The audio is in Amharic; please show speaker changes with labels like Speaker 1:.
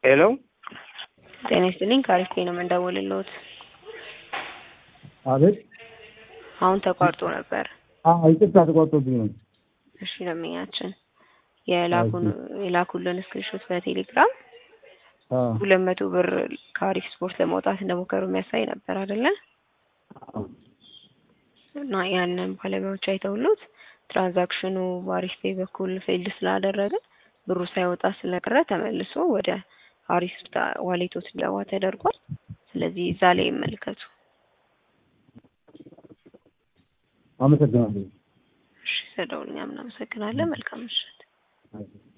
Speaker 1: ሄሎ
Speaker 2: ጤና ይስጥልኝ ከአሪፍ ነው የምንደውልልዎት።
Speaker 3: አቤት።
Speaker 2: አሁን ተቋርጦ ነበር።
Speaker 3: አዎ ይቅርታ ተቋርጦብኝ ነው።
Speaker 2: እሺ ደንበኛችን የላኩን የላኩልን ስክሪንሾት በቴሌግራም
Speaker 3: አዎ
Speaker 2: ሁለት መቶ ብር ከአሪፍ ስፖርት ለማውጣት እንደሞከሩ የሚያሳይ ነበር አይደለ? እና ያንን ባለሙያዎች አይተውሉት ትራንዛክሽኑ በአሪፍ ፔይ በኩል ፌልድ ስላደረገ ብሩ ሳይወጣ ስለቀረ ተመልሶ ወደ አሪፍ ዋሌቶት እንዲገባ ተደርጓል። ስለዚህ እዛ ላይ ይመልከቱ።
Speaker 3: አመሰግናለሁ።
Speaker 2: እሺ ስለደውል እኛም እናመሰግናለን። መልካም ምሽት።
Speaker 3: አዎ።